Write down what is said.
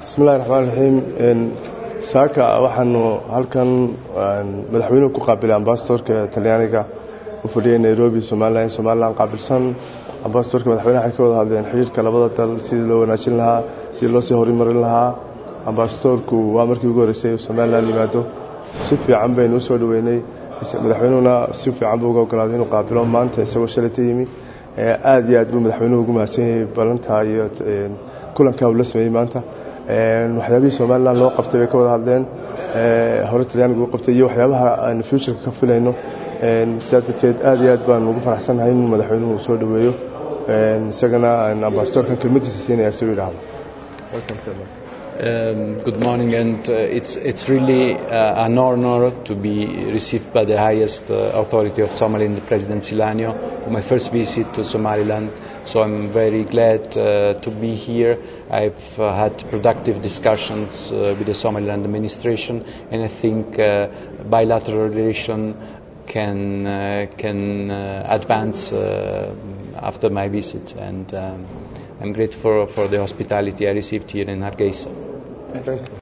bismillahi raxmaan raxiim saaka waxaanu halkan madaxweynuhu ku qaabilay ambasadorka talyaaniga u fadhiyay nairobi somalilan somalilan qaabilsan ambasadorka madaxweynaha waxay ka wada hadleen xidhiirka labada dal sidii loo wanaajin lahaa sidii loo sii horumarin lahaa ambasadorku waa markii ugu horreysay somalilan yimaado si fiican baynu usoo dhaweynay madaxweynuhuna si fiican buu uga ogolaaday inuu qaabilo maanta isagoo shalayta yimi aad iyo aad buu madaxweynuhu ugu mahadsan yahay ballantaa iyo kulankaa uu la sameeyey maanta waxyaabihii somalilan loo qabtay bay ka wada hadleen hore talyaaniga u qabtay iyo waxyaabaha aan futureka ka filayno sidaa darteed aad iyo aad baan ugu faraxsannahay in madaxweynuhu uu soo dhaweeyo isagana ambasadorkan kelmadiisa siinaya si u yidhaahdo Um, good morning, and uh, it's it's really uh, an honor to be received by the highest uh, authority of Somaliland, President Silanio, on my first visit to Somaliland. So I'm very glad to be here. I've had productive discussions with the Somaliland administration, and I think bilateral relation can can advance after my visit. And um, I'm grateful for the hospitality I received here in Hargeisa. Thank you.